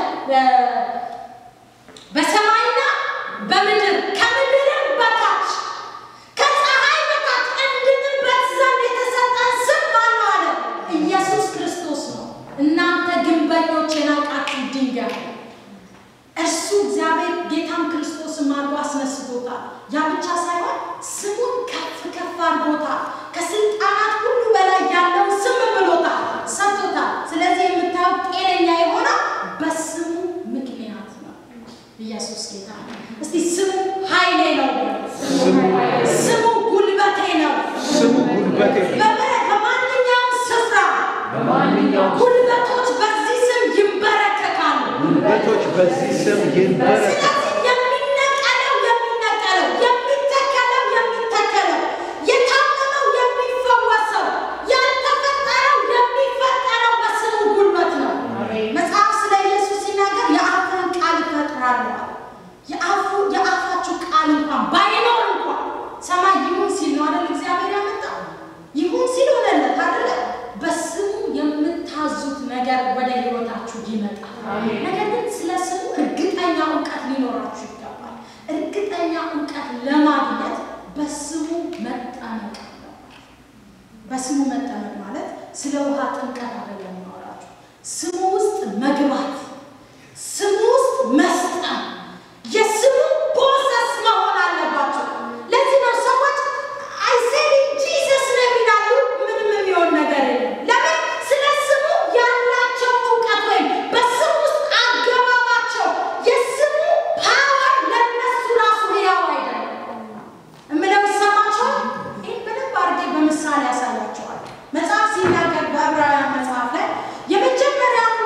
በሰማይና በምድር ከምድርም በታች ከፀሐይ በታች እንድንበት ዘንድ የተሰጠን ስም ማነው አለ? ኢየሱስ ክርስቶስ ነው። እናንተ ግንበኞች የናቃችሁ ድንጋይ እርሱ እግዚአብሔር ጌታም ክርስቶስን አድርጎ አስነስቶታል። ያ ብቻ ሳይሆን ስሙን ከፍ ከፍ አድርጎታል። ከስልጣናት ሁሉ በላይ ያለውን ስም ብሎታል፣ ሰጥቶታል። ስለዚህ የምታዩት ጤነኛ የሆነው በስሙ ምክንያት ነው። ኢየሱስ ጌታ ነው። እስቲ ስሙ ኃይሌ ነው በሉ። ስሙ ስሙ ጉልበቴ ነው። ስሙ ጉልበቴ ነው። በበ- በማንኛውም ስፍራ በማንኛውም ጉልበቶች በዚህ ስም ይንበረከካሉ። ጉልበቶች በዚህ ስም ይንበረከካሉ። ስለዚህ የሚነቀለው የሚነቀለው የሚተከለው የሚተከለው የታመመው የሚፈወሰው ያልተፈጠረው የሚፈጠረው በስሙ ጉልበት ነው። መጽሐፍ ስለ ኢየሱስ ሲናገር የአፍህን ቃል እፈጥራለሁ አለ። የአፉ የአፋችሁ ቃል እንኳን ባይኖር እንኳን ሰማይ ይሁን ሲል ነው አይደል እግዚአብሔር ያመጣው ይሁን ሲል ሆነለት አይደለ በስሙ የምታዙት ነገር ወደ ህይወታችሁ ይመጣል ነገር ግን ስለ ስሙ እርግጠኛ እውቀት ሊኖራችሁ ይገባል እርግጠኛ እውቀት ለማግኘት በስሙ መጠመቅ አለባችሁ በስሙ መጠመቅ ማለት ስለ ውሃ ጥምቀት አይደለም ማወራችሁ ስሙ ውስጥ መግባት ስሙ ውስጥ መስጠም የስሙ ፖሰስ መሆን አለባቸው። ለዚህ ነው ሰዎች አይሴድ ጂሰስ ነው የሚላሉ ምንም የሚሆን ነገር የለም። ለምን? ስለ ስሙ ያላቸው እውቀት ወይም በስሙ ውስጥ አገባባቸው የስሙ ፓወር ለነሱ ራሱ ሕያው አይደለም። እምለው ይሰማቸዋል። ይህን በደንብ አድርጌ በምሳሌ ያሳያቸዋል። መጽሐፍ ሲናገር በዕብራውያን መጽሐፍ ላይ የመጀመሪያውን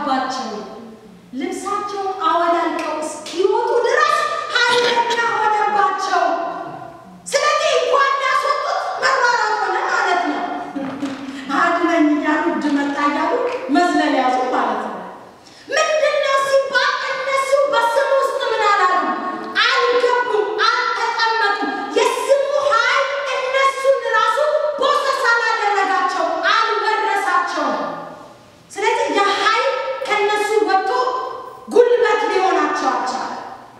ቀባቸው። ልብሳቸውን አወላልቀው እስኪወጡ ድረስ ኃይለኛ ሆነባቸው። ስለዚህ እንኳን ያስወጡት መሯሯጥ ሆነ ማለት ነው። አድነኝ እያሉ እብድ መጣ እያሉ መዝለል ያዙ ማለት ነው። ምንድን ነው ሲባል እነሱ በስሙ ውስጥ ምን አላሉ? አልገቡም፣ አልተቀመጡም። የስሙ ኃይል እነሱን ራሱ ቦሰስ አላደረጋቸው፣ አልወረሳቸውም። ስለዚህ ያ ኃይል ከእነሱ ወጥቶ ጉልበት ሊሆናቸው አልቻለም።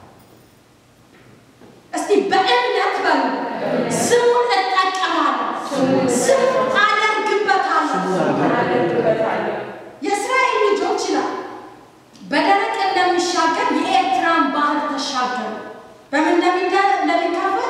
እስቲ በእምነት በሉ ስሙን እጠቀማለሁ፣ ስሙን አደርግበታለሁ። የእስራኤል ልጆች ይላል በደረቅ እንደሚሻገር የኤርትራን ባህር ተሻገሩ። በምን እንደሚደ- እንደሚካፈል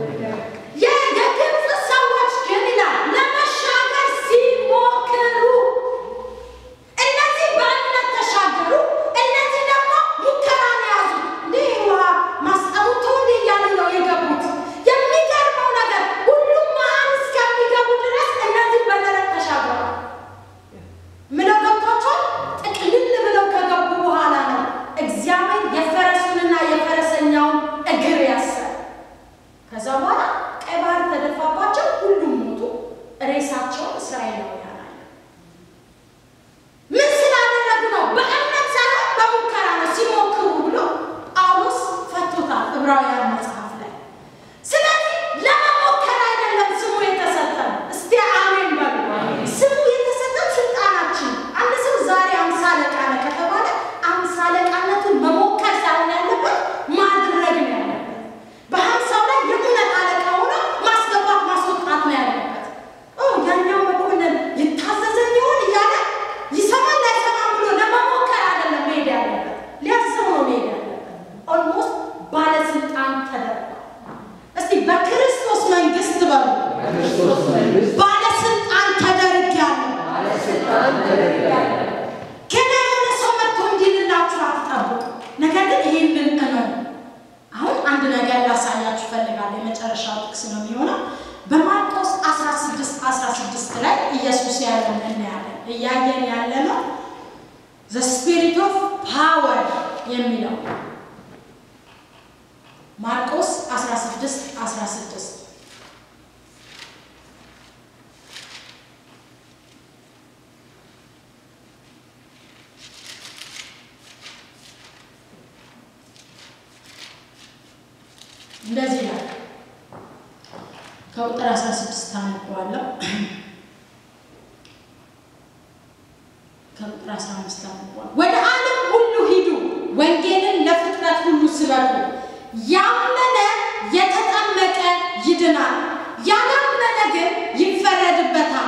የግብፅ ሰዎች ግን ይላል ለመሻገር ሲሞክሩ እነዚህ በእምነት ተሻገሩ። እነዚህ ደግሞ ሙከራን ያዙ። እንዲህ ውሃ ማስጠሙቶ እንዲህ እያሉ ነው የገቡት። የሚገርመው ነገር ሁሉም መሀል እስከሚገቡ ድረስ እነዚህ በደረቅ ተሻገሩ። ምለው ገብቷቸዋል። ጥቅልል ብለው ከገቡ በኋላ ነው እግዚአብሔር የፈረሱንና የፈረሰኛውን እግር ያሰረ። ከዛ በኋላ ቀይ ባህር ተደፋባቸው፣ ሁሉም ሞቱ። ሬሳቸውን እስራኤላውያን አዩ። ምን ስላደረጉ ነው? በእምነት ሳይሆን በሙከራ ነው። ሲሞክሩ ብሎ ጳውሎስ ፈቶታል ዕብራውያን መጽሐፍ ላይ። ስለዚህ ለመሞከር አይደለም ስሙ የተሰጠን። እስቲ አሜን በሉ። ስሙ የተሰጠን ስልጣናችን። አንድ ሰው ዛሬ አምሳ አለቃ ነህ ከተባለ አምሳ አለቃነቱን መሞከር ሳይሆን ያለበት ማድረግ ነው ያለበት። በሀምሳው ላይ የእውነት አለቃ ሆኖ ማስገባት ማስወጣት ነው ያለበት። ኦ ያኛው መኮንን ይታዘዘኝ ይሆን እያለ ይሰማል አይሰማም ብሎ ለመሞከር አይደለም መሄድ ያለበት፣ ሊያስብ ነው መሄድ ያለበት። ኦልሞስት ባለስልጣን ተደርጓል። እስቲ በክርስቶስ መንግስት በሉ ክርስቶስ መንግስት ባለስልጣን ተደርጊያለሁ። ገና የሆነ ሰው መጥቶ እንዲልላችሁ አትጠብቁ። ነገር ግን ይህንን እመኑ። አሁን አንድ ነገር ላሳያችሁ እፈልጋለሁ። የመጨረሻው ጥቅስ ነው የሚሆነው በማርቆስ 16 16 ላይ ኢየሱስ ያለን እናያለን። እያየን ያለ ነው ዘ ስፒሪት ኦፍ ፓወር የሚለው ማርቆስ 16 16 እንደዚህ ይላል። ከቁጥር 16 አነበዋለሁ። ከቁጥር 15 አነበዋለሁ። ወደ ዓለም ሁሉ ሂዱ፣ ወንጌልን ለፍጥረት ሁሉ ስበኩ። ያመነ የተጠመቀ ይድናል፣ ያላመነ ግን ይፈረድበታል።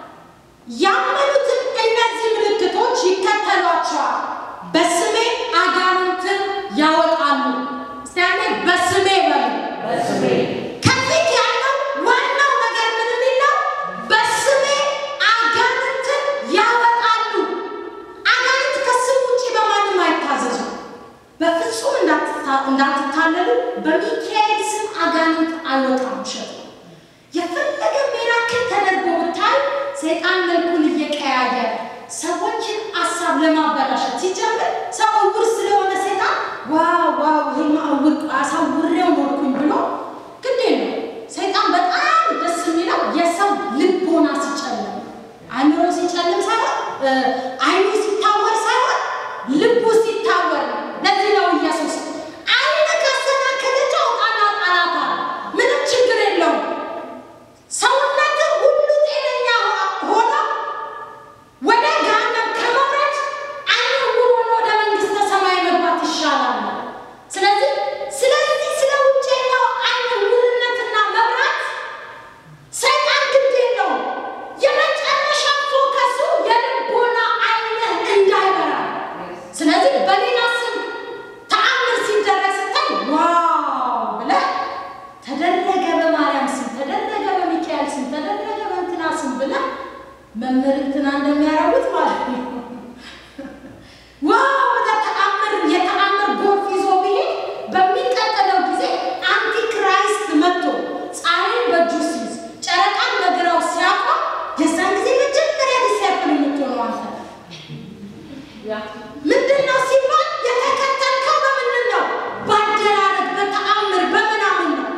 ያመኑትን እነዚህ ምልክቶች ይከተሏቸዋል። በስሜ አጋንንትን ያወጣሉ። እስቲ አንዴ በስሜ በሉ። ከፊት ያለው ዋናው ነገር ምን የሚል ነው? በስሜ አጋንንትን ያወጣሉ። አጋንንት ከስም ውጭ በማንም አይታዘዙም። በፍጹም እንዳትታ- እንዳትታለሉ። በሚካኤል ስም አጋንንት አይወጣም። ውሸት ነው። የፈለገ ሚራክል ተደርጎ ብታይ ሰይጣን መልኩን እየቀያየረ ሰዎችን አሳብ ለማበላሸት ሲጀምር ሰው እውር ስለሆነ ሰይጣን ዋው ዋው ይሄማ እውር አሳውሬው ኖርኩኝ ብሎ ግዴ ነው። ሰይጣን በጣም ደስ የሚለው የሰው ልቦና ሲጨልም አእምሮ ሲጨልም ሳይሆን እ፣ አይኑ ሲታወር ሳይሆን ልቡ ሲታወር ነው። ለዚህ ነው ኢየሱስ አይን ካሰናከለች አውጣና ጣላት አለ። ምንም ችግር የለውም። ሰውነት ሁሉ ጤነኛ ሆኖ ወደ ገሃነም ከመውረድ አይን ዕውር ሆኖ ወደ መንግስተ ሰማይ መግባት ይሻላል። ስለዚህ ስለዚህ ስለ ውጨኛው አይን ዕውርነትና መብራት ሰይጣን ግድ የለውም። የመጨረሻ ፎከሱ የልቦና አይንህ እንዳይበራ። ስለዚህ በሌላ ስም ተአምር ሲደረግ ስታይ ዋው ብለህ ተደረገ በማርያም ስም ተደረገ በሚካኤል ስም ተደረገ በእንትና ስም ብለህ መምህር እንትና እንደሚያደርጉት ማለት ነው። ዋው ብለህ ተአምር የተአምር ጎርፍ ይዞ ቢሄድ በሚቀጥለው ጊዜ አንቲክራይስት መጥቶ ፀሐይን በእጁ ሲይዝ ጨረቃን በግራው ሲያቋም የዛን ጊዜ መጀመሪያ ዲሲያፕል የምትሆነው አንተ ነህ። ምንድን ነው ሲባል የተከተልከው በምንድን ነው? በአደራረግ በተአምር በምናምን ነው።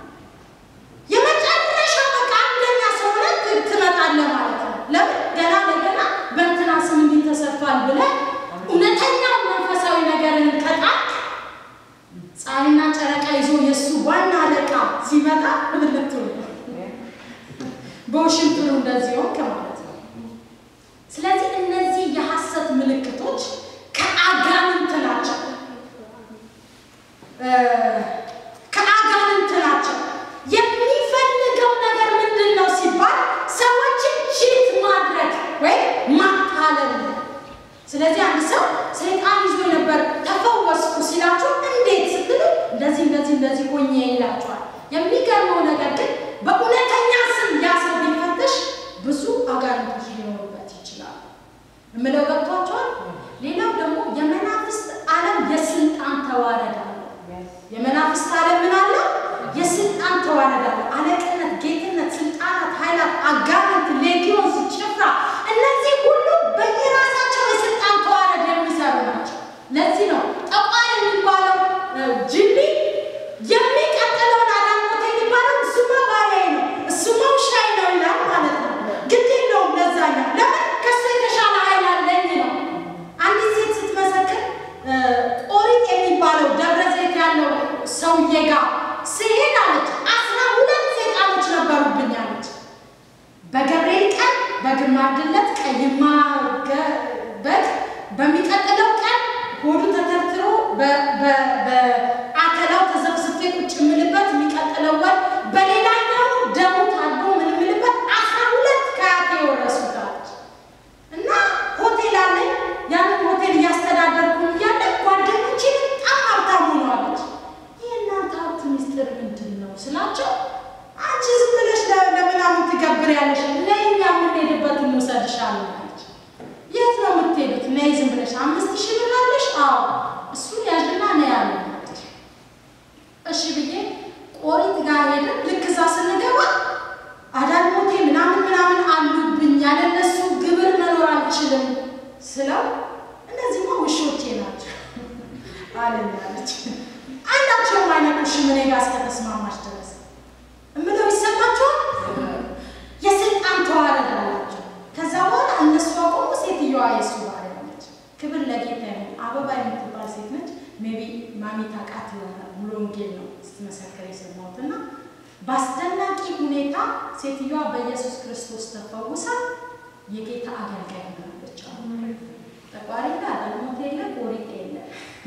የመጨረሻ በቃ አንደኛ ሰው ሆነህ ት- ትመጣለህ ማለት ነው። ለምን ገና ለገና በእንትና ስም እንዲህ ተሰርቷል ብለህ እውነተኛው መንፈሳዊ ነገርን ከጣልክ ፀሐይና ጨረቃ ይዞ የእሱ ዋና አለቃ ሲመጣ ብልት በውሽንጥሩ እንደዚህ ሆንክ ማለት ነው። ስለዚህ እነዚህ የሐሰት ምልክቶች ከአጋንንት ናቸው እ ከአጋንንት ናቸው። የሚፈልገው ነገር ምንድን ነው ሲባል ሰዎችን ቺት ማድረግ ወይም ማታለል ነው። ስለዚህ አንድ ሰው ሰይጣን ይዞ ነበር ተፈወስኩ ሲላችሁ እንዴት ስትሉ እንደዚህ እንደዚህ እንደዚህ ሆኜ ይላችኋል። የሚገርመው ነገር ግን በእውነተኛ ስም ያ ሰው ቢፈተሽ ብዙ አጋንንቶች ሊኖሩበት ይችላሉ። የምለው ገብቷቸዋል። ሌላው ደግሞ የመናፍስት ዓለም የስልጣን ተዋረድ አለ። የመናፍስት ዓለም ምን አለ? የስልጣን ተዋረድ አለ። አለቅነት፣ ጌትነት፣ ስልጣናት፣ ኃይላት፣ አጋንንት፣ ሌጊዮንስ፣ ጭፍራ እነዚህ ሁሉ በየራሳቸው የስልጣን ተዋረድ የሚሰሩ ናቸው። ለዚህ ነው ጠቋር የሚባለው እ፣ ጅኒ የሚቀጥለውን አዳሞት የሚባለው እሱማ ባሪያዬ ነው እሱማ ውሻዬ ነው ይላል ማለት ነው። ግድ የለውም ለዛኛው ለምን ከሱ የተሻለ ኃይል አለኝ ነው። አንዲት ሴት ስትመሰክር እ፣ ኦሪት የሚባለው ደብረ ዘይት ያለው ሰውዬ ጋር ስሄድ አለች አስራ ሁለት ሰይጣኖች ነበሩብኝ አለች። በገብርኤል ቀን በግማድ ዕለት ቀይማ ገ- በግ በሚቀጥለው ቀን ሆዱ ተተርትሮ በ- በ- በአተላው ተዘፍዝፌ ቁጭ የምልበት የሚቀጥለው ወር በሌላኛው ደሙ ታዶ ምን የምልበት አስራ ሁለት ከአያቴ የወረሱት አለች። እና ሆቴል አለኝ። ያንን ሆቴል እያስተዳደርኩ እያለ ጓደኞቼ በጣም ሀብታም ሆነዋለች። ይህ እናንተ ሀብት ሚስጥር ምንድን ነው ስላቸው፣ አንቺ ዝም ብለሽ ለ- ለምናምን ትገብሪያለሽ፣ ለእኛ የምንሄድበት እንውሰድሻለን አለች። የት ነው የምትሄዱት? ነይ ዝም ብለሽ አምስት ሺህ ብር አለሽ? አዎ እሱን ያዥና ነይ አለኝ አለች። እሺ ብዬ ቆሪት ጋር ሄደን ልክ እዛ ስንገባ አዳልሞቴ ምናምን ምናምን አሉብኝ ያለነሱ ግብር መኖር አልችልም ስለው እነዚህማ ውሾቼ ናቸው አለኝ አለች። አንዳቸውም አይነቁሽም እኔ ጋር እስከተስማማች ድረስ እምለው ይሰማቸዋል። የስልጣን ተዋረድ አላቸው። ከዛ በኋላ እነሱ አቆሙ። ሴትዮዋ የእሱ ባሪያ ሆነች። ክብር ለጌታ ይሁን። አበባ የምትባል ሴት ነች። ሜቢ ማሚ ታውቃት ይሆናል። ሙሉ ወንጌል ነው ስትመሰክር የሰማሁት እና በአስደናቂ ሁኔታ ሴትዮዋ በኢየሱስ ክርስቶስ ተፈውሳ የጌታ አገልጋይ ሆናለች። ጠቋሪ አዳልሞት የለ ቆሪጥ የለ።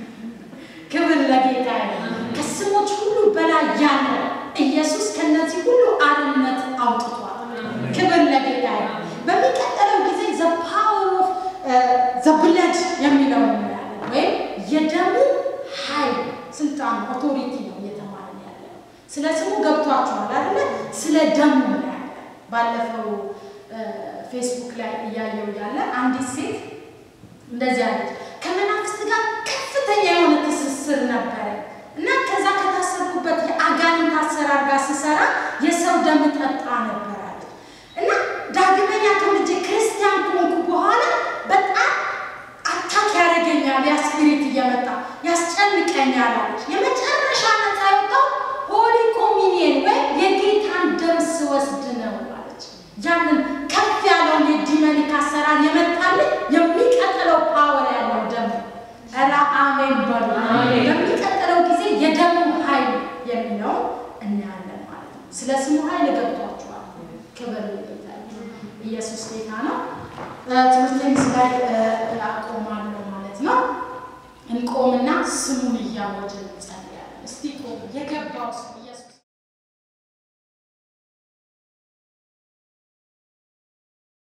ክብር ለጌታ ይሁን። ከስሞች ሁሉ በላይ ያለ ኢየሱስ ከነዚህ ሁሉ አርነት አውጥቷል። ክብር ለጌታ ይሁን። በሚቀጥለው ጊዜ ዘ ፓወር ኦፍ ዘ ብለድ የሚለው እናያለን። ወይም የደሙ ኃይል ስልጣን፣ ኦቶሪቲ ነው እየተማርን ያለ ነው። ስለ ስሙ ገብቷችኋል አይደለ? ስለ ደሙ እናያለን። ባለፈው ፌስቡክ ላይ እያየው ያለ አንዲት ሴት እንደዚህ አለች። ከመናፍስት ጋር ከፍተኛ የሆነ ትስስር ነበረ እና ከዛ ከታሰርኩበት የአጋንንት አሰራር ጋር ስሰራ የሰው ደም ጠጣ ነበር አለች እና ዳግመኛ ተወልጄ ክርስቲያን ከሆንኩ በኋላ በጣም አታክ ያደርገኛል፣ ያ ስፒሪት እየመጣ ያስጨንቀኛል አለች። የመጨረሻ ነፃ የወጣው ሆሊ ኮሚኒየን ወይም የጌታን ደም ስወስድ ነው አለች። ያንን ከፍ ያለውን የዲመኒክ አሰራር የመጣልን የሚቀጥለው ፓወር ያለው ደም ኧረ አሜን በሉ። በሚቀጥለው ጊዜ የደሙ ኃይል የሚለው እናያለን ማለት ነው። ስለ ስሙ ኃይል ገብቷችኋል። ክብር ለጌታ ይሁን። ኢየሱስ ጌታ ነው። ትምህርቴን እዚህ ላይ አቆማለሁ ማለት ነው። እንቆምና ስሙን እያወጅን እንጸልያለን። እስቲ ቆም የገባው ሰው